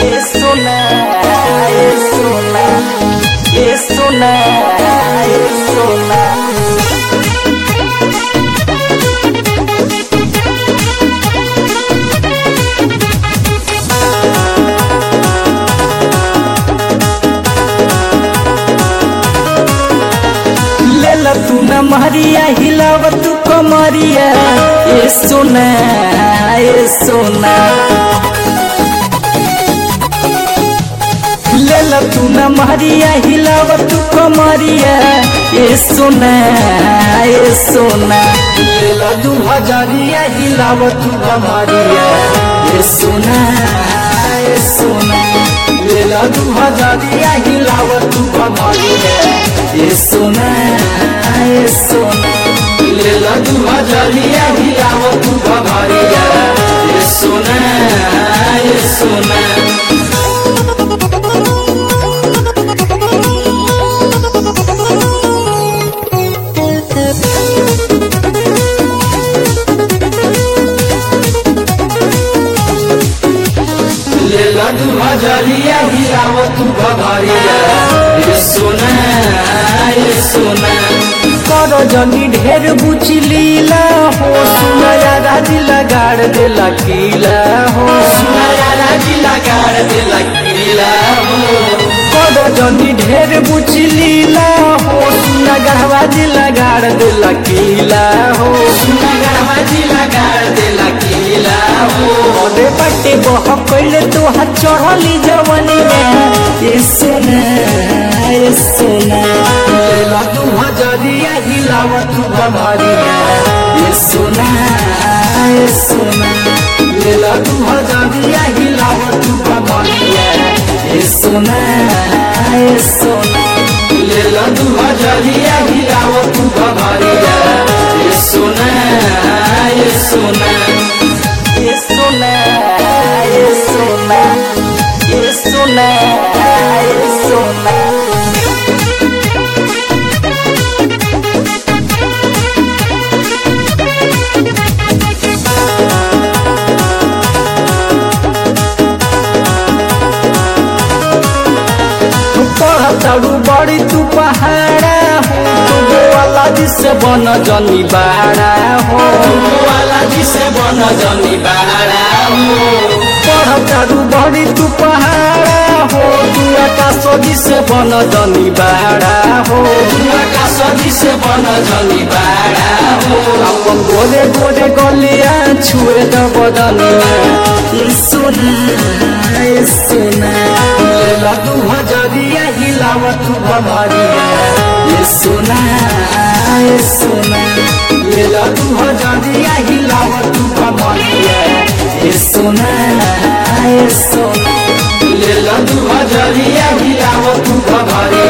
Eso na, eso na, eso na, eso na. लेला तू न मारिया हिलाव तू कमरिया ए सोना ए सोना लेला तू न मारिया हिलाव तू कमरिया ए सोना ए सोना लेला दू हजारिया हिलाव तू कमरिया ए सोना ए सोना लेला दू हजारिया हिलाव तू कमरिया ए सोना ए सोना लेला दू हजारिया हिलाव तू कमरिया ए सोना ए सोना लेला तू हजारिया हिलाव तू भभरिया ये सोना ये सोना कर जनी ढेर बुची लीला हो सुनया राजी लगाड़ दे लकीला हो सुनया राजी लगाड़ दे लकीला हो कर जनी ढेर बुची लीला हो सुना गढ़वाजी लगाड़ दे लकीला हो सुना गढ़वाजी लगाड़ दे लकीला हो ओदे पट्टे बह कइले तो हाथ चढ़ली जवानी में ये सोना ये सोना लेला तू हजरिया हिलाव तू बमरिया ये सोना ये सोना लेला तू हजरिया हिलाव तू बमरिया ये सोना ये सोना लेला तू हजरिया हिलाव तू बमरिया ये सोना ये सोना ये सोना ये सोना ये सोना ये सोना पढ़ताड़ू बड़ी तू पहाड़ा हो तू वाला जिसे बन जनी बाड़ा हो वाला जिसे बन जनी बाड़ा हो पढ़ताड़ू बड़ी तू पहाड़ा हो तू आकाश जिसे बन जनी बाड़ा हो तू आकाश जिसे बन जनी बाड़ा हो अपन गोरे गोरे गलिया छुए द बदनिया ये सोना ये सोना लेला तू हजरिया हिलाव तू बमरिया ये सोना ये सोना लेला तू हजरिया हिलाव तू बमरिया ये सोना ये सोना लेला तू हजरिया हिलाव तू बमरिया